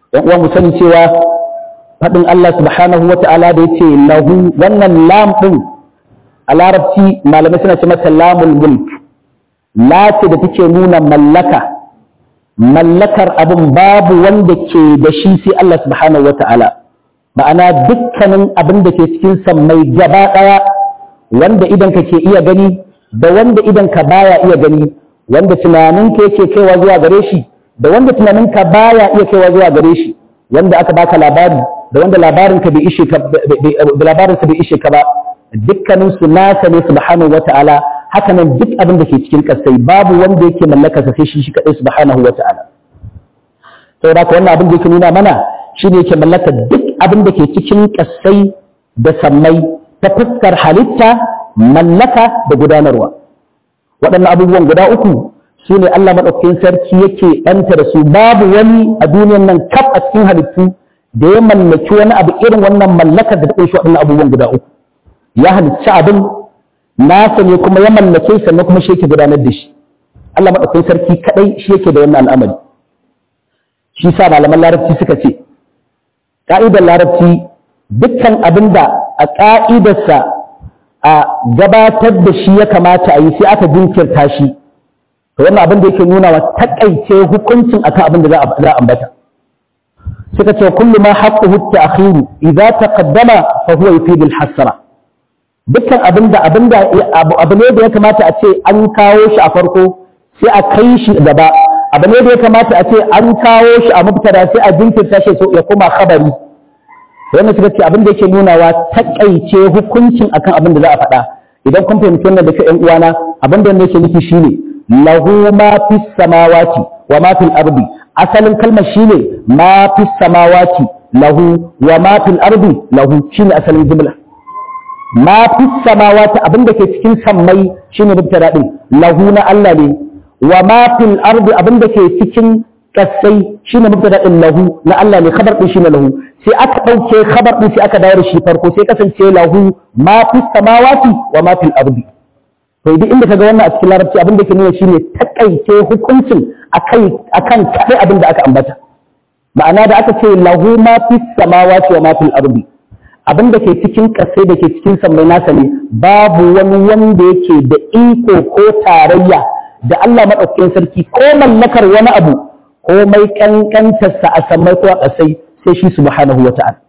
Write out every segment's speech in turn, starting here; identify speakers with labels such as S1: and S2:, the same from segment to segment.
S1: ɗan uwa mu sani cewa faɗin Allah subhanahu wa ta'ala da yace lahu wannan lam ɗin a larabci malamai suna ce mata lamul mulk la ce da take nuna mallaka mallakar abin babu wanda ke da shi sai Allah subhanahu wa ta'ala ma'ana dukkanin abin da ke cikin sammai gaba ɗaya wanda idan ka ke iya gani da wanda idan ka baya iya gani wanda tunaninka yake kaiwa zuwa gare shi da wanda tunaninka baya iya kaiwa zuwa gare shi wanda aka baka labari da wanda labarinka bai ishe ka da labarinsa bai ishe ka ba dukkanin su nasa ne subhanahu wata'ala haka nan duk abin da ke cikin kasai babu wanda yake mallaka sa sai shi shi kadai subhanahu wata'ala saboda haka wannan abin da yake nuna mana shine yake mallaka duk abin da ke cikin kasai da sammai ta fuskar halitta mallaka da gudanarwa waɗannan abubuwan guda uku su ne Allah maɗaukakin sarki yake ɗanta da su babu wani a duniyan nan kaf a cikin halittu da ya mallaki wani abu irin wannan mallakar da ta ƙunshi waɗannan abubuwan guda uku ya halicci abin nasa ne kuma ya mallake sannan kuma shi yake gudanar da shi Allah maɗaukakin sarki kaɗai shi yake da wannan al'amari shi sa malaman larabci suka ce ƙa'idar larabci dukkan abin da a ƙa'idarsa a gabatar da shi ya kamata a yi sai aka jinkirta shi to wannan abin da yake nuna wa takaice hukuncin akan abin da za a ambata suka ce kullu ma haqquhu at-ta'khiru idza taqaddama fa huwa yufidu al-hasra dukkan abin da abin da abu ne da ya kamata a ce an kawo shi a farko sai a kai shi gaba abu ne da ya kamata a ce an kawo shi a mubtada sai a jinkirta shi ya koma khabari wannan suka ce abin da yake nunawa takaice hukuncin akan abin da za a faɗa idan kun fahimci wannan da ke ƴan uwana abin da yake nufi shine lahu ma fis samawati wa ma fil ardi asalin kalmar shine ma fis samawati lahu wa ma fil ardi lahu shine asalin jumla ma fis samawati abin da ke cikin sammai shine mubtada din lahu na Allah ne wa ma fil ardi abin da ke cikin kasai shine mubtada din lahu na Allah ne khabar din shine lahu sai aka dauke khabar din sai aka dawo da shi farko sai kasance lahu ma fi samawati wa ma fil ardi to duk inda kaga wannan a cikin larabci abin da ke nuna shine takaice hukuncin akai akan kai abin da aka ambata ma'ana da aka ce lahu ma fi samawati wa ma fil ardi abin da ke cikin kasai da ke cikin sammai nasa ne babu wani wanda yake da iko ko tarayya da Allah madaukakin sarki ko mallakar wani abu komai kankantarsa a sammai ko a ƙasai sai shi subhanahu wa ta'ala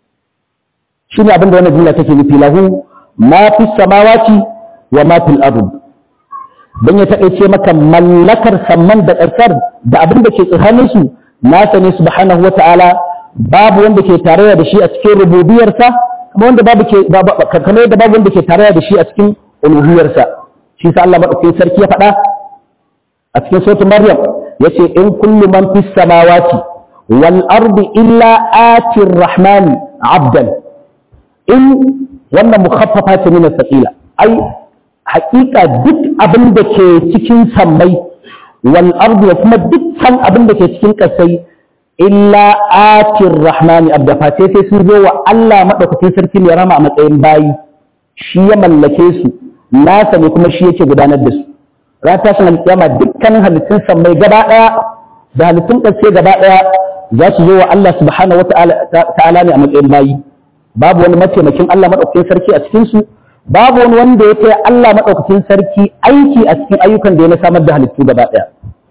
S1: shi ne abinda wannan jumla take nufi lahu ma fi samawati wa ma fil ard dan ya taƙaice maka mallakar samman da ƙasar da abin da ke tsakanin su nasa ne subhanahu wa ta'ala babu wanda ke tarayya da shi a cikin rububiyarsa kuma wanda babu ke kamar yadda babu wanda ke tarayya da shi a cikin uluhiyarsa shi sa Allah madaukakin sarki ya faɗa a cikin suratul maryam yace in kullu man fis samawati wal ardi illa ati rahmani abdan in wannan mukhaffafa ce min thaqila ai haƙiƙa duk abin da ke cikin sammai wal ardi da kuma dukkan abin da ke cikin ƙasai illa ati rahmani abda fa sai sun zo wa Allah madaukakin sarki ne rama a matsayin bayi shi ya mallake su nasa ne kuma shi yake gudanar da su ran tashin alƙiyama dukkanin halittun sammai gaba ɗaya da halittun ƙarshe gaba ɗaya za su zo wa Allah subhanahu wa ta'ala ne a matsayin bayi babu wani mataimakin Allah maɗaukakin sarki a cikin su babu wani wanda ya taya Allah maɗaukakin sarki aiki a cikin ayyukan da ya na samar da halittu gaba ɗaya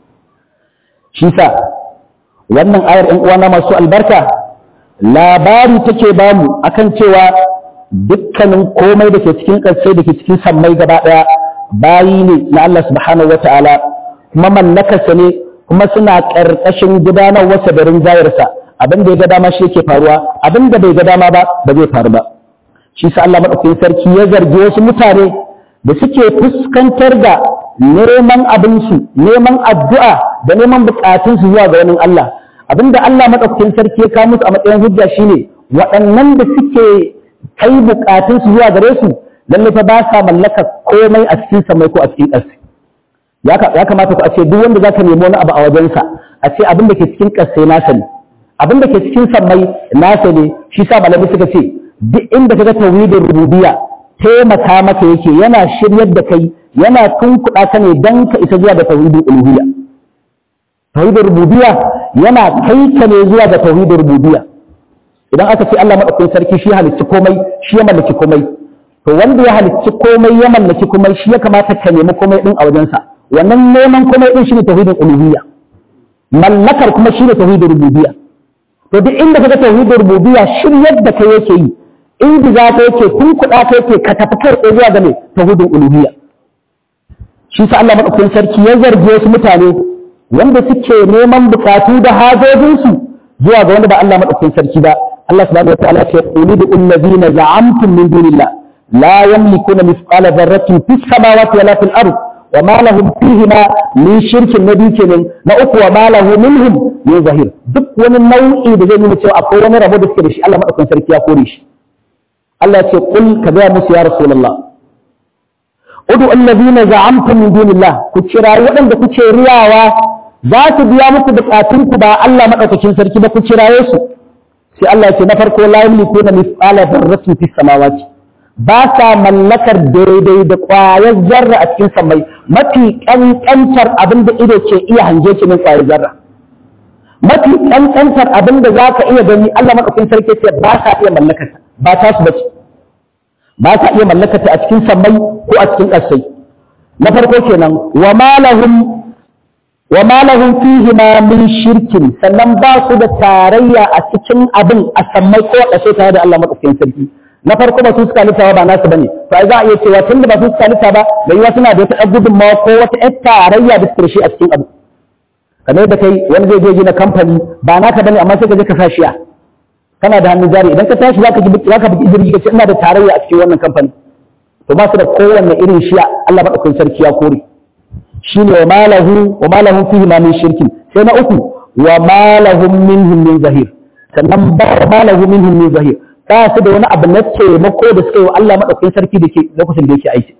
S1: shi sa wannan ayar ɗan uwana masu albarka labari take bamu akan cewa dukkanin komai da ke cikin ƙarshe da ke cikin sammai gaba ɗaya bayi ne na Allah subhanahu wa ta'ala kuma mallakarsa ne kuma suna ƙarƙashin gudanarwarsa da rinjayarsa abin da ya ga dama shi yake faruwa abin da bai ga dama ba ba zai faru ba shi sa Allah madaukakin sarki ya zargi wasu mutane da suke fuskantar da neman abinsu neman addu'a da neman bukatunsu zuwa ga wani Allah abinda Allah madaukakin sarki ya kawo musu a matsayin hujja shine waɗannan da suke kai bukatunsu zuwa gare su lalle fa ba sa mallaka komai a cikin samai ko a cikin ƙasa ya kamata ku a ce duk wanda zaka nemi wani abu a wajensa a ce abin da ke cikin ƙasa nasa ne abin da ke cikin sammai nasa ne shi sa malamai suka ce duk inda kaga tauhidin rububiyya taimaka maka yake yana shiryar da kai yana tunkuɗa ka ne dan ka isa zuwa da tauhidin uluhiyya tauhidin rububiyya yana kai ka ne zuwa ga tauhidin rububiyya idan aka ce Allah madaukakin sarki shi halicci komai shi ya mallaki komai to wanda ya halicci komai ya mallaki komai shi ya kamata ka nemi komai din a wajensa wannan neman komai din shine tauhidin uluhiyya mallakar kuma shine tauhidin rububiyya to duk inda kaga tauhidin rububiyya shiryar da kai yake yi inda za ka yake kun kuɗa ka yake ka tafi kai tsaye zuwa ga mai tauhidin uluhiyya shi sa Allah madaukakin sarki ya zarge wasu mutane wanda suke neman bukatu da hajojinsu zuwa ga wanda ba Allah madaukakin sarki ba Allah subhanahu wa ta'ala ya ce qulu bil ladina za'amtum min dunillah la yamlikuna mithqala dharratin fis samawati wala fil ard wa ma lahum fihima min shirkin nabi kenan na uku wa ma lahu minhum min zahir duk wani nau'i da zai nuna cewa akwai wani rabo da suke da shi Allah madaukakin sarki ya kore shi Allah ya ce qul ka ga musu ya rasulullah udu allazina za'amtum min dunillah ku kira waɗanda kuke riyawa za su biya muku bukatunku ba Allah madaukakin sarki ba ku kiraye su sai Allah ya ce na farko la yamlikuna mithqala dharratin fis samawati ba sa mallakar daidai da ƙwayar zarra a cikin samai mafi ƙanƙantar abin da ido ke iya hange shi min ƙwayar zarra mafi ƙanƙantar abin da za ka iya gani Allah madaukakin sarki ce ba sa iya mallakar ba ta su bace ba sa iya mallakata a cikin sammai ko a cikin ƙasai na farko kenan wa malahum wa malahum fihi ma min shirkin sannan ba su da tarayya a cikin abin a sammai ko a ƙasai tare da Allah madaukakin sarki na farko ba su suka litawa ba nasu bane to ai za a iya cewa tun da ba su suka lita ba da yiwa suna da wata gudunmawa ko wata ƴar tarayya da suke da shi a cikin abu kamar da kai wani zai je gina kamfani ba naka bane amma sai ka je ka sa shiya kana da hannun jari idan ka tashi zaka ji zaka bi jirgi kace ina da tarayya a cikin wannan kamfani to ba su da kowanne irin shiya Allah madaukakin sarki ya kore shine wa malahu wa malahu fihi ma min shirkin sai na uku wa malahum minhum min zahir sannan ba malahu minhum min zahir ba su da wani abu na taimako da suka yi wa Allah madaukakin sarki da ke lokacin da yake aiki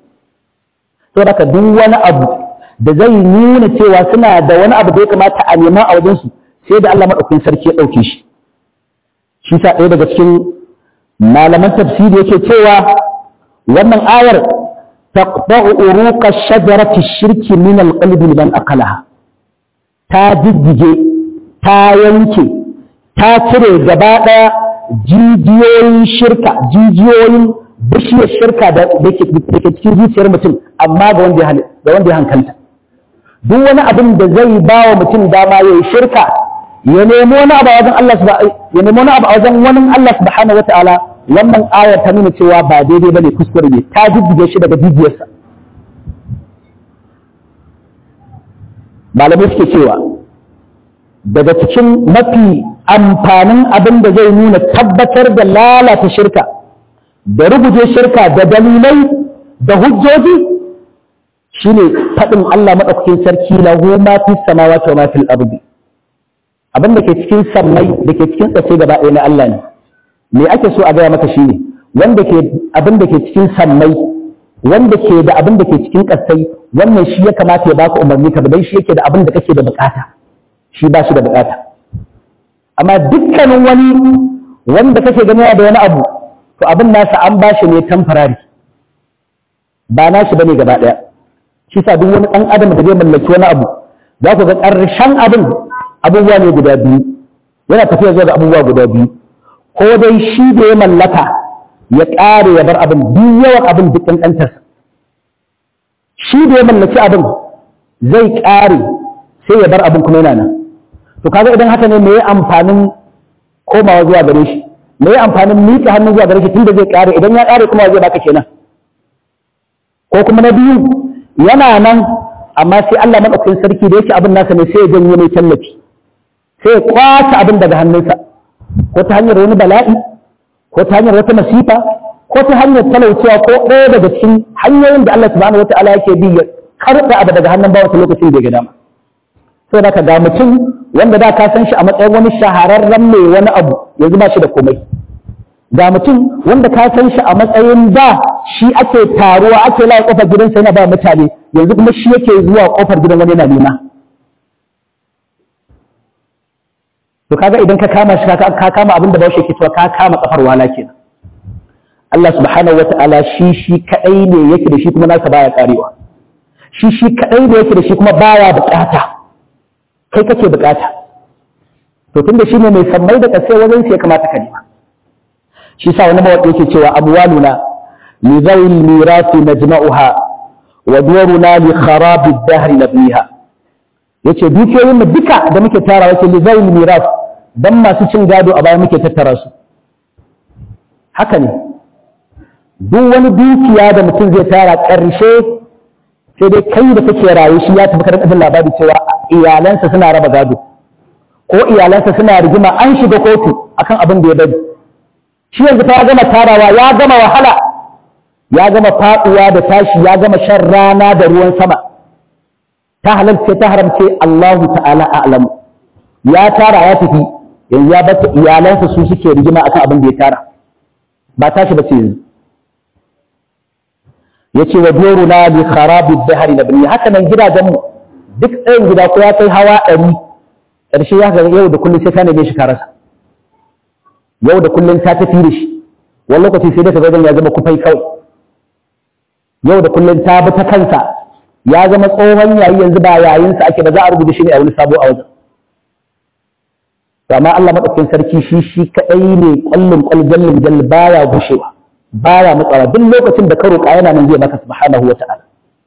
S1: to haka duk wani abu da zai nuna cewa suna da wani abu da ya kamata a nema a wajensu sai da Allah madaukakin sarki ya dauke shi shi sa ɗaya daga cikin malaman tafsiri yake cewa wannan ayar taqta'u uruqa shajarati shirki min alqalbi liman akalaha ta jijjige ta yanke ta cire gaba ɗaya jijiyoyin shirka jijiyoyin bishiyar shirka da ke cikin zuciyar mutum amma ga wanda ya hankalta duk wani abin da zai ba wa mutum dama ya yi shirka ya nemo wani abu a wajen Allah ya nemo wani abu a wajen wani Allah subhanahu wataala wannan ayar ta nuna cewa ba daidai bane kuskure ne ta jijjige shi daga jijiyarsa malamai suke cewa daga cikin mafi amfanin abin da zai nuna tabbatar da lalata shirka da rubuje shirka da dalilai da hujjoji shine faɗin Allah maɗaukakin sarki lahu ma fi samawati wa ma fil ardi abin da ke cikin sammai da ke cikin tsace gaba ɗaya na Allah ne me ake so a gaya maka shine wanda ke abin da ke cikin sammai wanda ke da abin da ke cikin ƙasai wannan shi ya kamata ya baka umarni ka dan shi yake da abin da kake da bukata shi ba shi da bukata amma dukkanin wani wanda kake ganin da wani abu to abin nasa an ba shi ne temporary ba nashi bane gaba ɗaya shi sa duk wani ɗan adam da zai mallaki wani abu za ku ga ƙarshen abin abubuwa ne guda biyu yana tafiya zuwa ga abubuwa guda biyu ko dai shi da ya mallaka ya ƙare ya bar abin duk yawan abin duk ƙanƙantarsa shi da ya mallaki abin zai ƙare sai ya bar abin kuma yana nan to kaga idan haka ne me ya amfanin komawa zuwa gare shi me ya amfanin miƙa hannu zuwa gare shi tunda zai ƙare idan ya ƙare kuma zai baka kenan ko kuma na biyu yana nan amma sai Allah madaukakin sarki da yake abin nasa ne sai ya janye mai tallafi sai ya kwace abin daga hannunsa ko ta hanyar wani bala'i ko ta hanyar wata masifa ko ta hanyar talaucewa ko ɗaya daga cikin hanyoyin da Allah subhanahu wata'ala yake bi ya karɓa abu daga hannun bawa lokacin da ya ga dama saboda ka ga mutum wanda da ka san shi a matsayin wani shahararren mai wani abu yanzu ba shi da komai ga mutum wanda ka san shi a matsayin da shi ake taruwa ake laye kofar gidansa yana ba mutane yanzu kuma shi yake zuwa kofar gidan wani yana nema to kaga idan ka kama shi ka kama abin da baushe ke cewa ka kama kafar wala kenan Allah subhanahu wata'ala shi shi kadai ne yake da shi kuma nasa baya karewa shi shi kadai ne yake da shi kuma baya bukata kai kake bukata to tunda shine mai sammai da kasai wajen sai kamata ka nema shi sa wani mawaƙi yake cewa amwaluna li zawil mirasi najma'uha wa duruna li kharabi ad-dahr nabniha yace dukiyoyin mu duka da muke tara wace li zawil miras dan masu cin gado a baya muke tattara su haka ne duk wani dukiya da mutum zai tara ƙarshe sai dai kai da kake rayu shi ya tafi karɓar labari cewa iyalansa suna raba gado ko iyalansa suna rigima an shiga kotu akan abin da ya bari shi yanzu ta gama tarawa ya gama wahala ya gama faɗuwa da tashi ya gama shan rana da ruwan sama ta halarce ta haramce Allahu ta'ala a'lamu ya tara ya tafi yanzu ya bata iyalansa su suke rigima akan abin da ya tara ba tashi ba ce yanzu yace wa duruna bi kharabi dahr nabni haka nan gidajen mu duk ɗayan gida ko ya kai hawa ɗari ƙarshe ya ga yau da kullum sai ka neme shi ka rasa yau da kullum ta tafi da shi wani lokaci sai da ka ya zama kufai kawai yau da kullum ta bi ta kansa ya zama tsohon yayi yanzu ba yayinsa ake ba za a rubuta shi ne a wani sabo a wajen amma Allah madaukakin sarki shi shi kadai ne kullum kullum jallin baya gushewa baya matsara duk lokacin da ka roƙa yana nan zai maka subhanahu wa ta'ala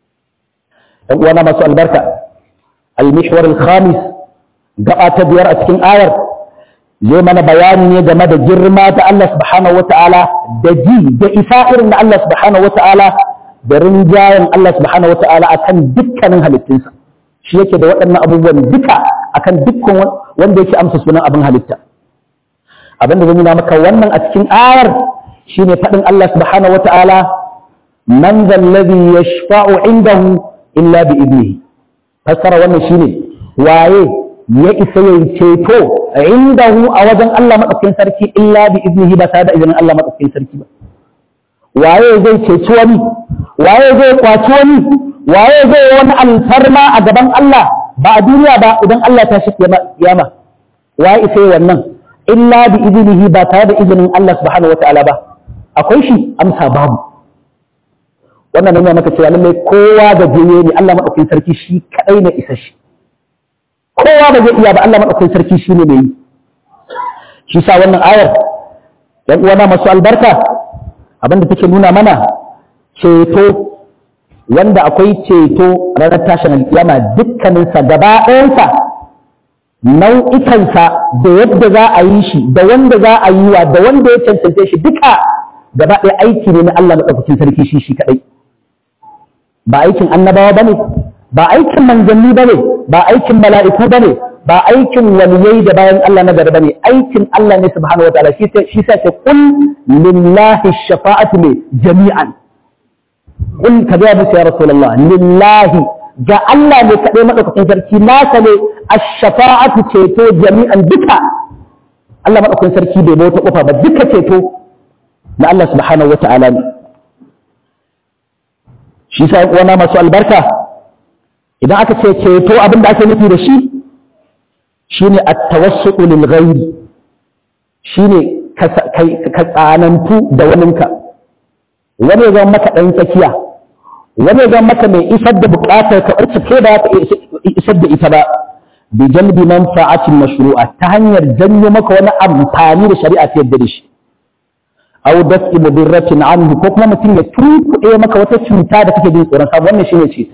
S1: dan uwana masu albarka al-mihwar al-khamis gaba ta biyar a cikin ayar zai mana bayani ne game da girma ta Allah subhanahu wa ta'ala da ji da isa irin na Allah subhanahu wa ta'ala da rinjayen Allah subhanahu wa ta'ala akan dukkanin halittunsa shi yake da waɗannan abubuwan duka akan dukkan wanda yake amsa sunan abin halitta abin da zai nuna maka wannan a cikin ayar shine faɗin Allah subhanahu wa ta'ala man zallazi yashfa'u indahu illa bi idnihi fassara wannan shine waye ya isa yin ceto indahu a wajen Allah madaukakin sarki illa bi idnihi ba tare da izinin Allah madaukakin sarki ba waye zai ceci wani waye zai kwaci wani waye zai yi wani alfarma a gaban Allah ba a duniya ba idan Allah ta shi kiyama waye isa yi wannan illa bi idnihi ba tare da izinin Allah subhanahu wa ta'ala ba akwai shi amsa babu wannan nuna maka cewa lallai kowa da jiye ne Allah madaukakin sarki shi kadai ne isa shi kowa ba zai iya ba Allah madaukakin sarki shi ne mai yi shi sa wannan ayar yan uwana masu albarka abinda take nuna mana ceto wanda akwai ceto ranar tashin alkiyama dukkaninsa gaba ɗayansa nau'ikansa da yadda za a yi shi da wanda za a yi wa da wanda ya cancance shi duka gaba ɗaya aiki ne na Allah maɗaukakin sarki shi shi kaɗai ba aikin annabawa ba ne ba aikin manzanni ba ne ba aikin mala'iku ba ne ba aikin waliyai da bayan Allah na gari ba ne aikin Allah ne subhanahu wa ta'ala shi sa ce kul lillahi shafa'atu ne jami'an kul ka ga musu ya rasulullah lillahi ga Allah ne kaɗai maɗaukakin sarki nasa ne ash-shafa'atu ceto jami'an duka Allah maɗaukakin sarki bai bauta kofa ba duka ceto na Allah subhanahu wa ta'ala ne shi sa wana masu albarka idan aka ce ceto abin da ake nufi da shi shine at-tawassuqu lil ghairi shine ka tsanantu da waninka wani ya zama maka ɗan tsakiya wani ya zama maka mai isar da buƙatar ka wacce ke ba ta isar da ita ba bi jalbi manfa'atin mashru'a ta hanyar janyo maka wani amfani da shari'a ta yadda da shi aw daf'i mudirratin anhu ko kuma mutum ya tunkuɗe maka wata cuta da kake jin tsoron sa wannan shine ce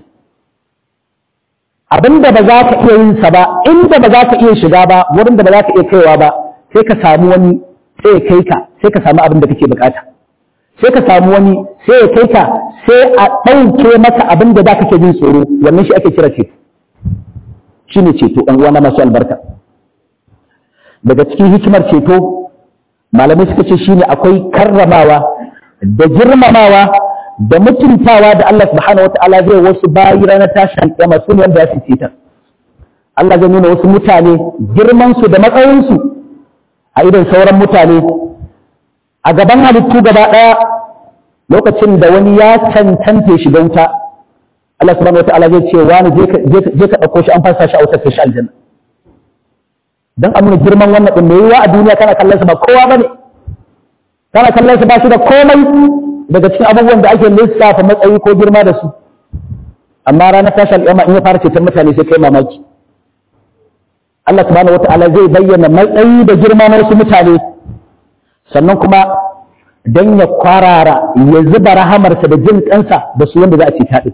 S1: abinda ba za ka iya yin sa ba inda ba za ka iya shiga ba wurin da ba za ka iya kaiwa ba sai ka samu wani sai ya kai ka sai ka samu abin da kake bukata sai ka samu wani sai ya kai ka sai a ɗauke maka abin da za ka ke jin tsoro wannan shi ake kira ceto shine ceto ɗan uwana masu albarka daga cikin hikimar ceto malamai suka ce shine akwai karramawa da girmamawa da mutuntawa da Allah subhanahu wataala zai wasu bayi ranar tashin kiyama su ne wanda ya fice ta Allah zai nuna wasu mutane girman su da matsayin su a idan sauran mutane a gaban halittu gaba daya lokacin da wani ya cancanta shi don wuta Allah subhanahu wataala zai ce wani je ka dauko shi an fasa shi a wutar shi aljanna dan a nuna girman wannan din mai yiwa a duniya kana kallon sa ba kowa bane kana kallon sa ba shi da komai daga cikin abubuwan da ake lissafa matsayi ko girma da su amma ranar tashi al'umma in ya fara ceton mutane sai kai mamaki Allah subhanahu wata'ala zai bayyana matsayi da girma na wasu mutane sannan kuma don ya kwarara ya zuba rahamarsa da jin kansa da su wanda za a ce taɗi.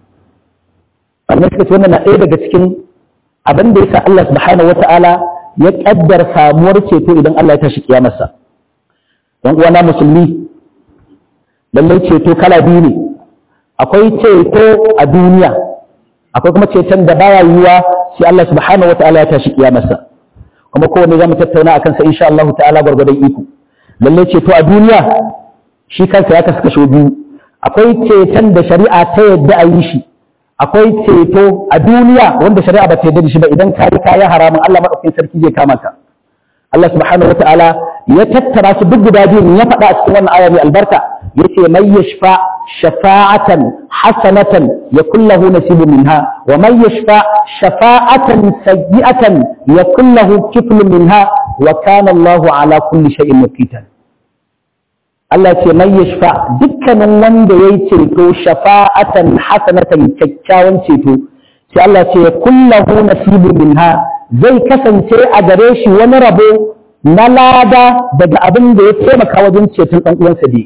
S1: Wannan suka ce wannan na ɗaya daga cikin abin da ya sa Allah subhanahu wata'ala ya ƙaddar samuwar ceto idan Allah ya tashi kiyamarsa. Yan uwana musulmi lallai ceto kala biyu ne akwai ceto a duniya akwai kuma ceton da baya yiwuwa sai Allah subhanahu ta'ala ya tashi kiyamarsa kuma kowanne zamu tattauna akan sa insha Allah ta'ala gwargwadon iko lalle ceto a duniya shi kansa ya kasu kashe biyu akwai ceton da shari'a ta yadda a yi shi akwai ceto a duniya wanda shari'a ba ta yadda da shi ba idan ka yi kayan haramun Allah madaukakin sarki zai kama ka Allah subhanahu ta'ala ya tattara su duk guda biyu ya faɗa a cikin wannan aya mai albarka yace mai yashfa shafa'atan hasanatan yakul lahu nasibun minha wa man yashfa shafa'atan sayyi'atan yakul lahu kiflun minha wa kana Allahu ala kulli shay'in muqitan Allah ce mai yashfa dukkanin wanda yayi ceto shafa'atan hasanatan kyakkyawan ceto sai Allah ce yakul lahu nasibun minha zai kasance a gare shi wani rabo na lada daga abin da ya taimaka wajen ceton ɗan uwansa dai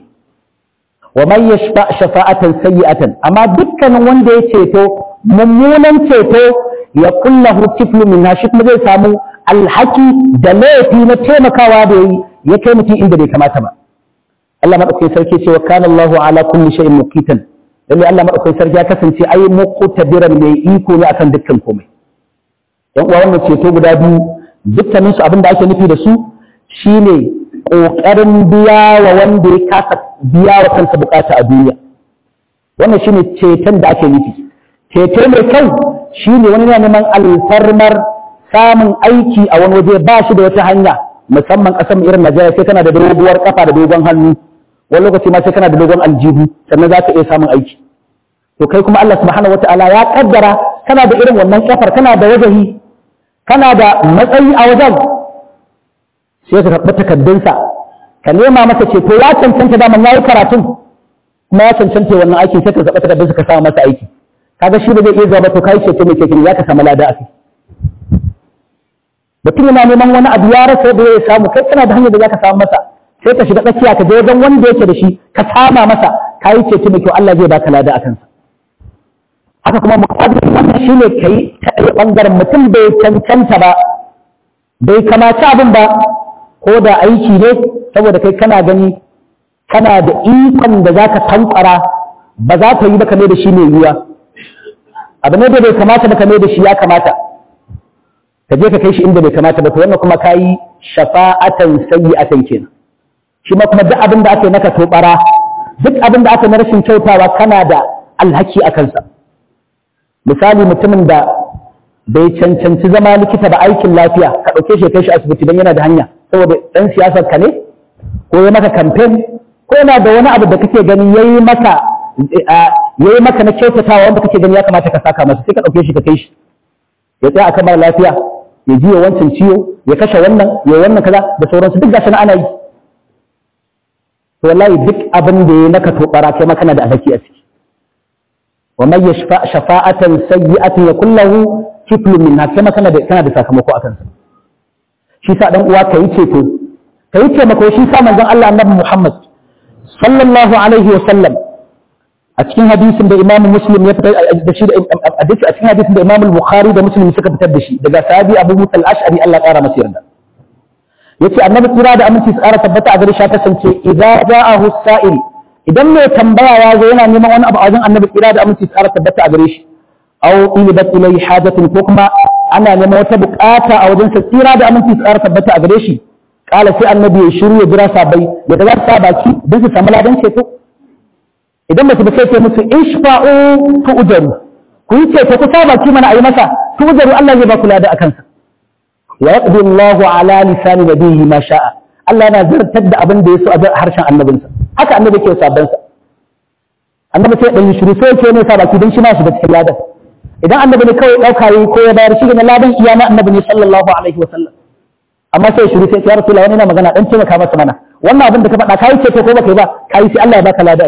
S1: wa man yashfa shafa'atan sayyi'atan amma dukkanin wanda ya ceto mummunan ceto ya kullahu kiflu min shi kuma zai samu alhaki da laifi na taimakawa da yi ya kai mutum inda bai kamata ba Allah madaukakin sarki ce wa kana Allahu ala kulli shay'in muqitan lalle Allah madaukakin sarki ya kasance ai muqtadiran mai iko ne akan dukkan komai yan uwa wannan ceto guda biyu dukkanin su abin da ake nufi da su shine ƙoƙarin biya wa wanda ya kasa biya wa kansa bukata a duniya wannan shine ceton da ake nufi ceto mai kyau shine wani yana neman alfarmar samun aiki a wani waje ba shi da wata hanya musamman ƙasar irin Najeriya sai kana da doguwar kafa da dogon hannu wani lokaci ma sai kana da dogon aljihu sannan za ka iya samun aiki to kai kuma Allah subhanahu wataala ya kaddara kana da irin wannan kafar kana da wajahi kana da matsayi a wajen sai ka karɓi takardunsa ka nema masa ceto ya cancanta daman ya yi karatun kuma ya cancanta wannan aikin sai ka zaɓa takardunsa ka samu masa aiki kaga shi ba zai iya zuwa ba to kai ceto mai kekin ya ka samu lada a kai mutum yana neman wani abu ya rasa da ya samu kai kana da hanyar da za ka samu masa sai ka shiga tsakiya ka je wajen wanda yake da shi ka sama masa ka yi ceto mai kyau Allah zai baka lada a kansa haka kuma muqaddas wannan shine kai ta bangaren mutum bai cancanta ba bai kamata abin ba ko da aiki ne saboda kai kana gani kana da ikon da za ka tankwara ba za ka yi ba kame da shi mai yiwuwa abu ne da bai kamata ba kame da shi ya kamata ka je ka kai shi inda bai kamata ba to wannan kuma ka yi shafa'atan sayyi'atan kenan shi ma kuma duk abin da aka yi naka tobara duk abin da aka na rashin kyautawa kana da alhaki a kansa misali mutumin da bai cancanci zama likita ba aikin lafiya ka ɗauke shi kai shi asibiti don yana da hanya saboda ɗan siyasar ka ne ko ya maka kamfen ko yana da wani abu da kake gani yayi maka yayi maka na kyautatawa wanda kake gani ya kamata ka saka masa sai ka ɗauke shi ka kai shi ya tsaya akan mara lafiya ya jiya wancan ciwo ya kashe wannan ya wannan kaza da sauransu duk gashi na ana yi to wallahi duk abin da ya naka tobara kai maka na da alhaki a ciki wa man yashfa shafa'atan sayyi'atin yakul lahu kiflun minha kai maka da kana da sakamako akan sa shi sa dan uwa kai ceto kai taimako shi sa manzon Allah annabi Muhammad sallallahu alaihi wa sallam a cikin hadisin da Imam Muslim ya fitar da shi a cikin hadisin da Imam Bukhari da Muslim suka fitar da shi daga sahabi Abu Musa al-Ash'ari Allah ƙara masa yarda yace annabi kira da aminci tsara tabbata a gare shi kasance idza ja'ahu sa'il idan mai tambaya ya zo yana neman wani abu a wajen annabi kira da aminci tsara tabbata a gare shi aw ilibat ilayhi hajatin ko kuma ana neman wata bukata a wajen sa tsira da aminci tsara tabbata a gare shi kala sai annabi ya shiru ya jira sabai ya ga sa baki don su samu ladan ceto idan mace ba sai ce musu ishfa'u tu ujaru ku yi ceto ku sa baki mana ayi masa tu ujaru Allah zai ba ku lada akan sa wa yaqdi Allahu ala lisani nabiyhi ma sha'a Allah yana zartar da abin da ya so a harshen annabinsa haka annabi ke sabban sa annabi sai dan shiru sai ce ne sa baki dan shi ma shi da cikin ladan idan annabi ne kawai dauka yi ko ya bayar shi ne ladan iya na annabi ne sallallahu alaihi wa sallam amma sai shiru sai ya rasulullahi wani na magana dan taimaka masa mana wannan abin da ka faɗa kai ce ko baka yi ba kai sai Allah ya baka lada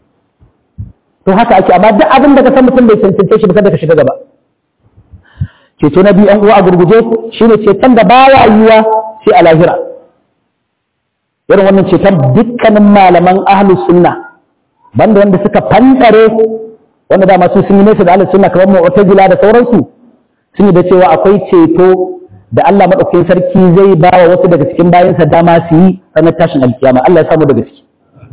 S1: to haka ake amma duk abin da ka san mutum bai cancance shi ba kada ka shiga gaba ceto na biyu uwa a gurguje shine ceton da baya yiwa sai a lahira irin wannan ceton dukkanin malaman ahlus sunna banda wanda suka fantare wanda dama su sun yi nesa da ahlus sunna kamar mu'tazila da sauransu sun yi da cewa akwai ceto da Allah madaukakin sarki zai ba wa wasu daga cikin bayansa dama su yi ranar tashin alkiyama Allah ya samu daga ciki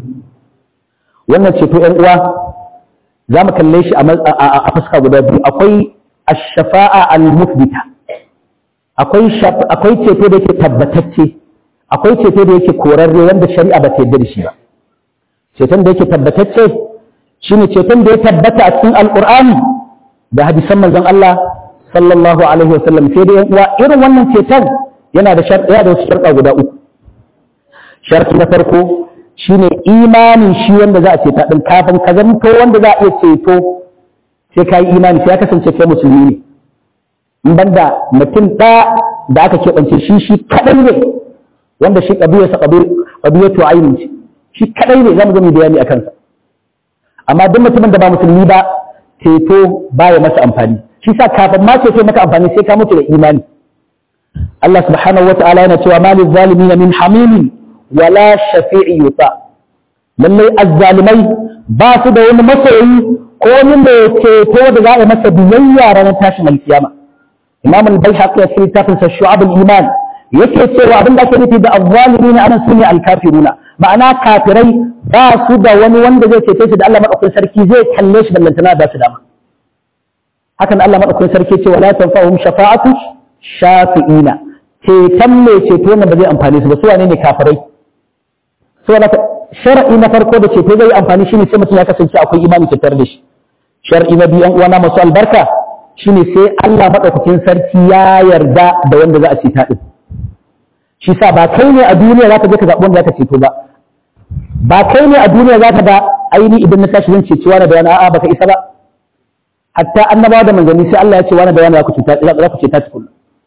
S1: wannan ceto ƴan uwa za mu kalle shi a fuska guda biyu akwai ash-shafa'a al-muthbita akwai akwai ceto da yake tabbatacce akwai ceto da yake korarre wanda shari'a ba ta yarda da shi ba ceton da yake tabbatacce shine ceton da ya tabbata a cikin alqur'ani da hadisan manzon Allah sallallahu alaihi wasallam sai dai uwa irin wannan ceton yana da sharɗa da wasu sharɗa guda uku sharɗi na farko shine imanin shi wanda za a ceta din kafin ka zanto wanda za a iya ceto sai ka yi imani sai ya kasance kai musulmi ne in banda mutum ɗaya da aka keɓance shi shi kaɗai ne wanda shi ƙabiyarsa ƙabiyatu ainihin ce shi kaɗai ne za mu gami bayani a kansa amma duk mutumin da ba musulmi ba ceto baya masa amfani shi sa kafin ma ceto maka amfani sai ka mutu da imani Allah subhanahu wa ta'ala yana cewa malil zalimin min hamimin wala shafi'i yuta lallai azzalimai ba su da wani masoyi ko wani mai ceto da za a masa biyayya ranar tashin alkiyama imam al-baihaqi ya ce tafin sa shu'ab al-iman yake cewa abin da ake nufi da azzalimin anan sune al-kafiruna ma'ana kafirai ba su da wani wanda zai cece shi da Allah madaukakin sarki zai kalle shi ballantana da su dama hakan Allah madaukakin sarki ce wala tanfa'uhum shafa'atu shafi'ina ceton mai ceto ne ba zai amfani su ba su wane ne kafirai so na shar'i na farko da ceto zai amfani shine sai mutum ya kasance akwai imani tattar da shi shar'i na biyu uwana masu albarka shine sai Allah madaukakin sarki ya yarda da wanda za a ceta din shi sa ba kai ne a duniya zaka je ka zaɓi wanda zaka ceto ba ba kai ne a duniya zaka ga aini idan na tashi zan ceci wani da wani a'a baka isa ba hatta annabawa da manzanni sai Allah ya ce wani da wani za ku ceta za ku ceta tukun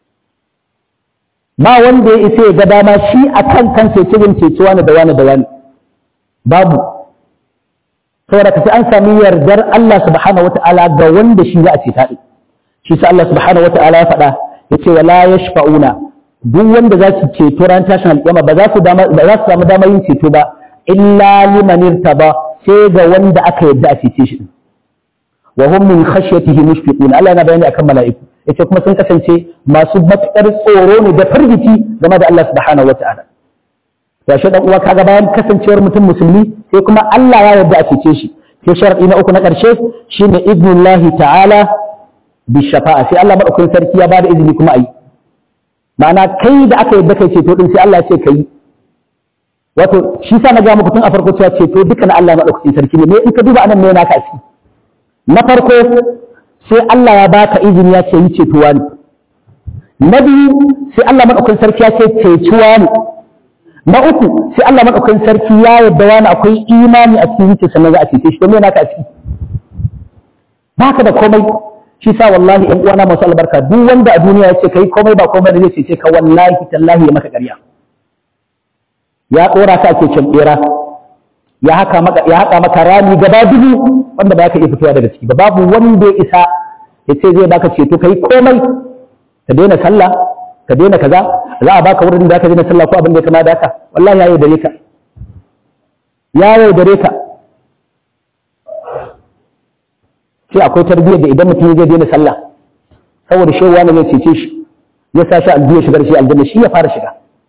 S1: ba wanda ya isa ya ga dama shi akan kansa ya ce zan ceci wani da wani da wani babu saboda ka sai an sami yardar Allah subhanahu wata'ala ga wanda shi za a ceta din shi sa Allah subhanahu wata'ala ya faɗa yace wala yashfa'una duk wanda za su ceto ran tashin alƙiyama ba za su dama ba za su samu damar yin ceto ba illa liman irtaba sai ga wanda aka yadda a cece shi wa hum min khashyatihi mushfiqun Allah yana bayani akan mala'iku yace kuma sun kasance masu matukar tsoro ne da firgici game da Allah subhanahu wata'ala ya shi dan uwa kaga bayan kasancewar mutum musulmi sai kuma Allah ya yarda a cece shi sai sharadi na uku na karshe shine idnullahi ta'ala bi shafa'a sai Allah madaukakin sarki ya bada izini kuma ayi ma'ana kai da aka yadda kai ceto din sai Allah ya ce kai wato shi sa na ga muku tun a farko cewa ceto duka na Allah madaukakin sarki ne me in ka duba anan me naka a ciki na farko sai Allah ya baka izini ya ce yi cetuwa ne na biyu sai Allah madaukakin sarki ya ce cetuwa ne na uku sai Allah madaukakin sarki ya yarda wani akwai imani a cikin zuciyarsa sannan za a cece shi to me naka a ciki baka da komai shi sa wallahi in uwana masu albarka duk wanda a duniya ya ce kai komai ba komai da zai cece ka wallahi tallahi ya maka ƙarya ya ɗora ka ake can ɓera ya haka maka ya haka maka rami gaba dubu wanda ba ka iya fitowa daga ciki ba babu wanda ya isa ya ce zai baka ceto kai komai ka daina sallah ka daina kaza za a baka wurin da ka daina sallah ko abin da ya kama da haka wallahi ya yaudare ka ya yaudare ka sai akwai tarbiyyar da idan mutum zai daina sallah saboda shewa ne zai cece shi ya sa shi aljiya shigar shi aljanna shi ya fara shiga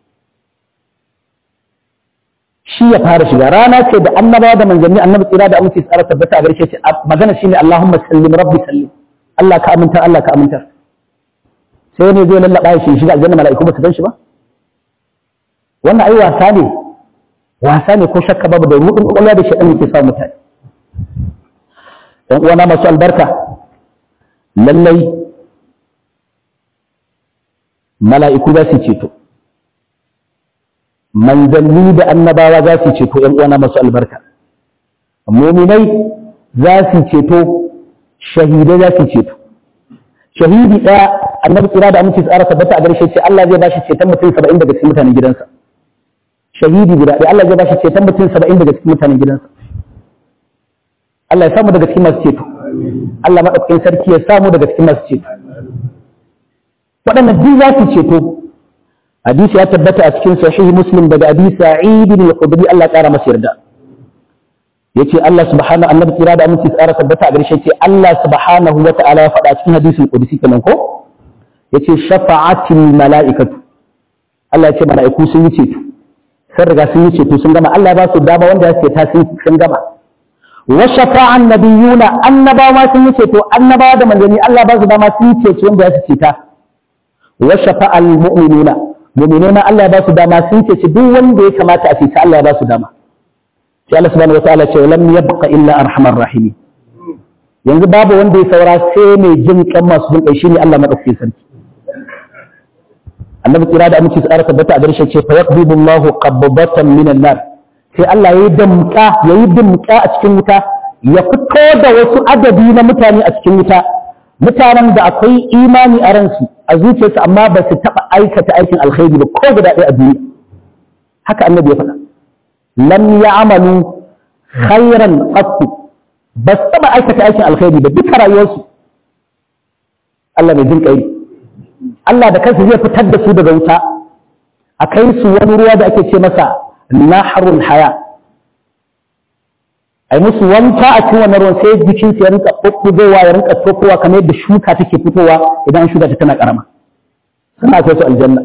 S1: shi ya fara shiga rana ce da annabawa da manzanni annabi tsira da aminci tsara tabbata a garshe ce magana shine Allahumma sallim rabbi sallim Allah ka amintar Allah ka amintar sai ne zai lallaba shi shiga aljanna mala'iku ba su gan shi ba wannan ai wasa ne wasa ne ko shakka babu da rudin kwakwalwa da shaɗan yake sa mutane ‘yan uwana masu albarka lallai mala'iku za su ceto manzanni da annabawa za su ceto ‘yan uwana masu albarka muminai za su ceto shahidai za su ceto shahidi ɗaya annabi tsira da aminci tsara tabbata a garshe ce Allah zai ba shi ceton mutum saba'in daga cikin mutanen gidansa shahidi guda ɗaya Allah zai ba shi ceton mutum saba'in daga cikin mutanen gidansa Allah ya samu daga cikin masu ceto Allah maɗaukakin sarki ya samu daga cikin masu ceto waɗannan duk za su ceto hadisi ya tabbata a cikin sahihi muslim daga abi sa'id bin al-khudri Allah ƙara masa yarda yace Allah subhanahu annabi kira da aminci tsara tabbata a gare shi yace Allah subhanahu wa ta'ala ya faɗa cikin hadisin qudsi kenan ko yace shafa'atil mala'ikatu Allah yace mala'iku sun yi ceto sun riga sun yi ceto sun gama Allah ya ba su dama wanda ya ce ta sun gama wa shafa'an nabiyuna annabawa sun yi ceto annabawa da manzanni Allah ba su dama sun yi ceto wanda ya ce ta wa shafa'al mu'minuna mu'minai ma Allah ya ba su dama sun ceci duk wanda ya kamata a ceci Allah ya ba su dama sai Allah subhanahu wataala ce lam yabqa illa arhamar rahimi yanzu babu wanda ya saura sai mai jin kan masu jin kai shine Allah madaukakin sarki annabi kira da aminci tsara tabbata a garshe ce fa yaqbidu Allahu qabdatan minan nar sai Allah yayi damka yayi damka a cikin wuta ya fito da wasu adadi na mutane a cikin wuta mutanen da akwai imani a ransu a zuciyarsu amma ba su taɓa aikata aikin alkhairi ba ko guda ɗaya a duniya haka annabi ya faɗa lam ya'malu khairan qattu ba su taɓa aikata aikin alkhairi ba duka rayuwarsu Allah mai jin kai Allah da kansa zai fitar da su daga wuta a kai su wani ruwa da ake ce masa naharul haya ai musu wanka a cikin wannan ruwan sai jikin su ya rinka ɓuɓɓugowa ya rinka tokowa kamar yadda shuka take fitowa idan an shuka ta tana karama suna kai su aljanna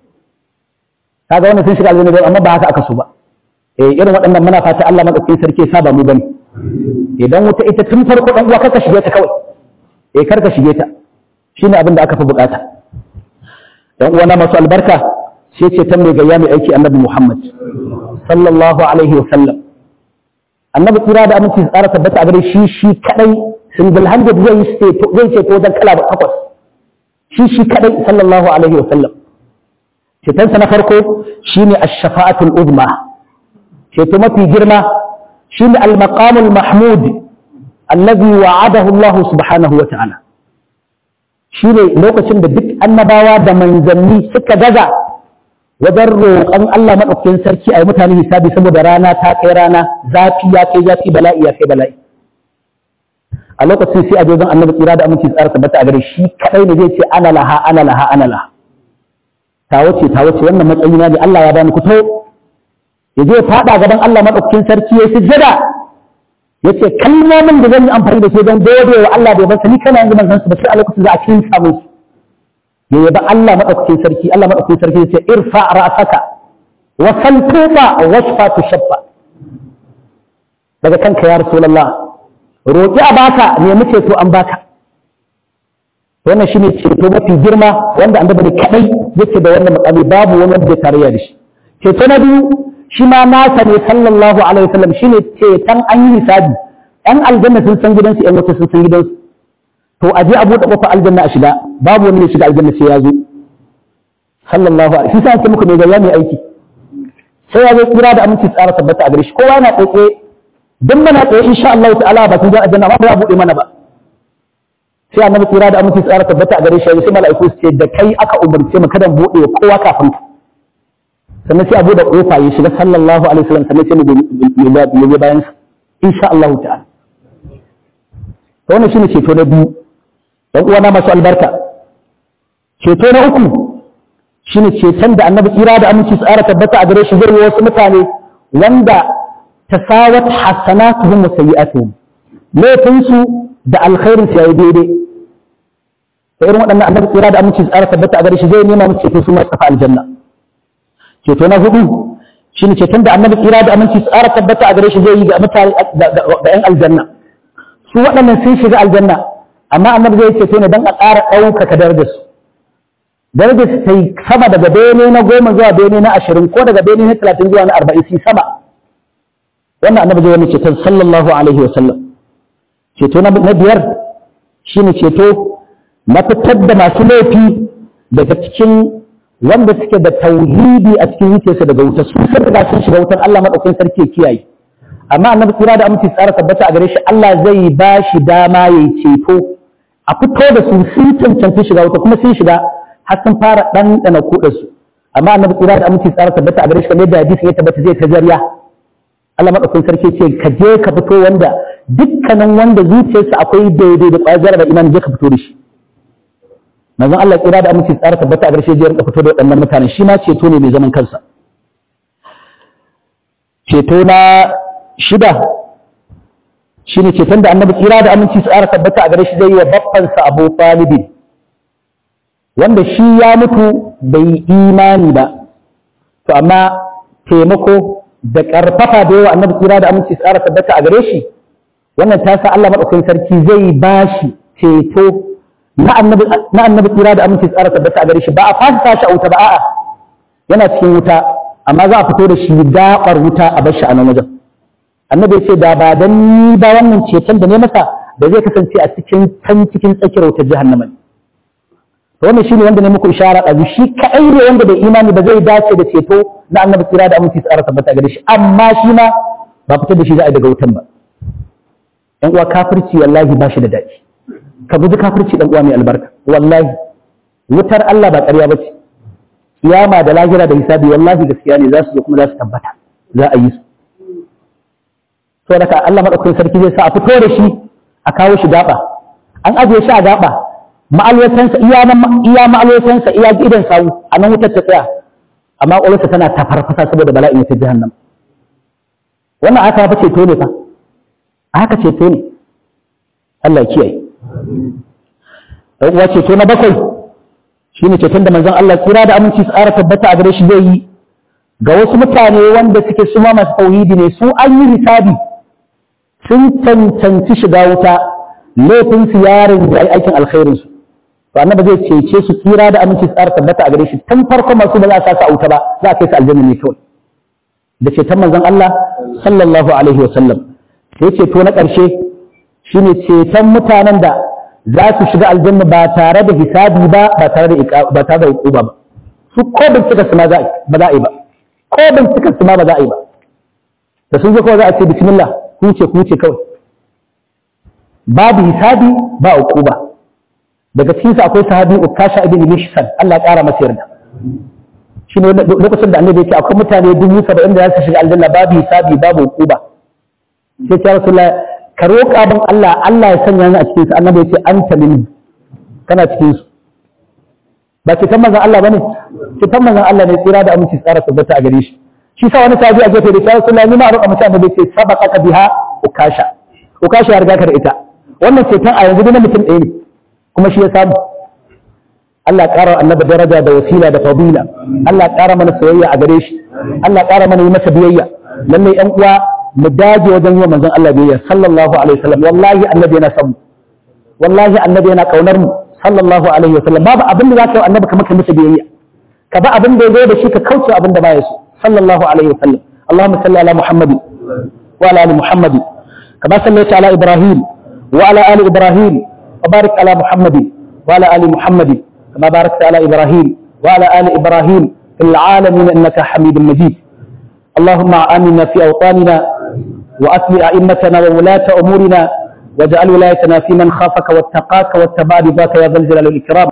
S1: kaga wannan sun shiga aljanna amma ba haka aka so ba eh irin waɗannan muna fata Allah madaukakin sarki ya saba mu bane idan wuta ita tun farko dan uwa kaka shige ta kawai eh karka shige ta shine abin da aka fi bukata dan uwa na masu albarka sai ce ta mai gayya mai aiki annabi Muhammad sallallahu alaihi wa sallam annabi kira da aminci tsara tabbata a gare shi shi kadai single handed zai yi zai ce ko dan kala takwas shi shi kadai sallallahu alaihi wa sallam cetonsa na farko shine ash-shafa'atul uzma ceto mafi girma shine al-maqamul mahmud alladhi wa'adahu Allah subhanahu wa ta'ala shine lokacin da duk annabawa da manzanni suka gaza wajen roƙon Allah maɗaukakin sarki a yi mutane hisabi saboda rana ta kai rana zafi ya kai zafi bala'i ya kai bala'i a lokacin sai a je annabi tsira da aminci tsara tabbata a gare shi kadai ne zai ce ana laha ana laha ana laha ta wuce ta wuce wannan matsayi na ne Allah ya bani kuto ya je fada gaban Allah maɗaukakin sarki ya sujjada ya ce kalmomin da zan yi amfani da su don gode wa Allah da ya bansa ni kana yanzu ban san su ba sai a lokacin za a cikin samun su ya yaba Allah maɗaukakin sarki Allah maɗaukakin sarki ya ce irfa ra'saka wa saltuba wasfa tushaffa daga kanka ya rasulullah roƙi a baka nemi ceto an baka wannan shine ceto mafi girma wanda annabi kadai yake da wannan makami babu wani wanda tarayya da shi ceto na biyu shi ma nasa ne sallallahu alaihi wasallam shine ceton an yi hisabi ɗan aljanna sun san gidansu ƴan wata sun san gidansu to a je a buɗe ƙofar aljanna a shiga babu wani ne shiga aljanna sai ya zo sallallahu alaihi wasallam sai muku ne ga mai aiki sai ya zo kira da aminci tsara tabbata a gare shi kowa yana tsaye duk mana tsaye insha Allah ta'ala ba kun ga aljanna ba ba buɗe mana ba sai annabi kira da aminci tsara tabbata a gare shi sai mala'iku su ce da kai aka umarce mu kada buɗe kowa kafin ka sannan sai a buɗe ƙofa ya shiga sallallahu alaihi wasallam sannan sai mu yi bayan insha Allah ta'ala to wannan shine ceto na biyu dan uwana masu albarka ceto na uku shine ceton da annabi kira da aminci tsara tabbata a gare shi zai wasu mutane wanda tasawat hasanatuhum wa sayyi'atuhum laifin su da alkhairin su yayi daidai to irin waɗannan annabi kira da aminci tsara tabbata a gare shi zai nema musu ceto su ma tafi aljanna ceto na hudu shine ceton da annabi kira da aminci tsara tabbata a gare shi zai yi ga mutane da yan aljanna su waɗannan sun shiga aljanna amma annabi zai ceto ne don a ƙara ɗaukaka darajar su darajar su ta yi sama daga bene na goma zuwa bene na ashirin ko daga bene na talatin zuwa na arba'in su sama wannan annabi zai wani ceton sallallahu alaihi wa sallam ceto na biyar shine ceto na fitar da masu laifi daga cikin wanda suke da tauhidi a cikin zuciyarsu daga wuta su sun riga sun shiga wutar Allah madaukakin sarki ya kiyaye amma annabi kira da aminci tsara tabbata a gare shi Allah zai ba shi dama yayi ceto a fito da su sun cancanci shiga wuta kuma sun shiga har sun fara ɗanɗana kuɗa su amma annabi kira da aminci tsara tabbata a gare shi kamar yadda hadisi ya tabbata zai ta zariya Allah madaukakin sarki ce ka je ka fito wanda dukkanin wanda zuciyarsa akwai daidai da ƙwayar jaraba imani je ka fito da shi manzon Allah kira da aminci tsara tabbata a garshe jiyar da fito da waɗannan mutanen shi ma ceto ne mai zaman kansa ceto na shida shi ne ceton da annabi kira da aminci tsara tabbata a gare shi zai yi wa babbansa abu talibin wanda shi ya mutu bai imani ba to amma taimako da ƙarfafa da yawa annabi kira da aminci tsara tabbata a gare shi wannan ta sa Allah maɗaukakin sarki zai ba shi ceto na annabi kira da aminci tsara tabbata a gare shi ba a fasa shi a wuta ba a'a yana cikin wuta amma za a fito da shi daɓar wuta a bar shi a nan wajen annabi ce da ba dan ni ba wannan ceton da ne masa da zai kasance a cikin can cikin tsakiyar wutar jahannama ne to wannan shine wanda ne muku ishara a shi kai ne wanda bai imani ba zai dace da ceto na annabi kira da aminci tsara tabbata gare shi amma shi ma ba fitar da shi za a yi daga wutan ba yan uwa kafirci wallahi ba shi da daɗi ka guji kafirci dan uwa mai albarka wallahi wutar Allah ba ƙarya ba ce kiyama da lahira da hisabi wallahi gaskiya ne za su zo kuma za su tabbata za a yi su to daga Allah madaukakin sarki zai sa a fito da shi a kawo shi gaba an ajiye shi a gaba ma'alwatansa iya iya ma'alwatansa iya gidan sawu a nan wutar ta tsaya amma ƙwalarsa tana tafarfasa saboda bala'in ta jahannam wannan aka fa ceto ne fa haka ceto ne Allah ya kiyaye dan uwa ceto na bakwai shine ceton da manzon Allah kira da aminci tsara tabbata a gare shi zai yi ga wasu mutane wanda suke suma masu tauhidi ne su an yi hisabi sun cancanci shiga wuta laifin su yarin da aikin alkhairin su to annabi zai cece su kira da aminci tsara tabbata a gare shi tun farko masu ba za a sa su a wuta ba za a kai su aljanna ne kawai da ceton manzon Allah sallallahu alaihi wa sallam sai ceto na ƙarshe shine ceton mutanen da za su shiga aljanna ba tare da hisabi ba ba tare da ba tare da uquba ba su ko bincika su ma za ba za a yi ba ko bincika su ma ba za a yi ba da sun je kawai za a ce bismillah ku ce ku ce kawai babu hisabi ba uquba daga cikin su akwai sahabi ukasha ibn mishsan Allah ya kara masa yarda shine lokacin da annabi ya ce akwai mutane dubu saba'in da za su shiga aljanna babu hisabi babu uquba sai ya rasulullah ka roƙa bin Allah Allah ya sanya ni a cikin su annabi ya ce anta min kana cikin su ba ce manzon Allah bane ce manzon Allah ne tsira da aminci tsara tabbata a gare shi shi sa wani sahabi a gefe da ya rasulullah ni ma roƙa mutum annabi ya ce sabaqaka biha ukasha ukasha ya riga ka da ita wannan ceton a yanzu na mutum ɗaya ne kuma shi ya samu Allah ƙara annabi daraja da wasila da fadila Allah ƙara mana soyayya a gare shi Allah ƙara mana yi masa biyayya lallai ƴan uwa mu dage wajen yi manzon Allah biyayya sallallahu alaihi wasallam wallahi annabi yana son mu wallahi annabi yana kaunar mu sallallahu alaihi wasallam babu abin da zaka yi annabi kamar ka masa biyayya ka ba abin da ya zo da shi ka kauce abin da baya so sallallahu alaihi wasallam Allahumma salli ala Muhammad wa ala ali Muhammad kama sallaita ala Ibrahim wa ala ali Ibrahim wa barik ala Muhammad wa ala ali Muhammad كما باركت على إبراهيم وعلى آل إبراهيم في العالمين إنك حميد مجيد اللهم آمنا في أوطاننا وأسل أئمتنا وولاة أمورنا واجعل ولايتنا في من خافك واتقاك واتبع رضاك يا ذا الجلال والإكرام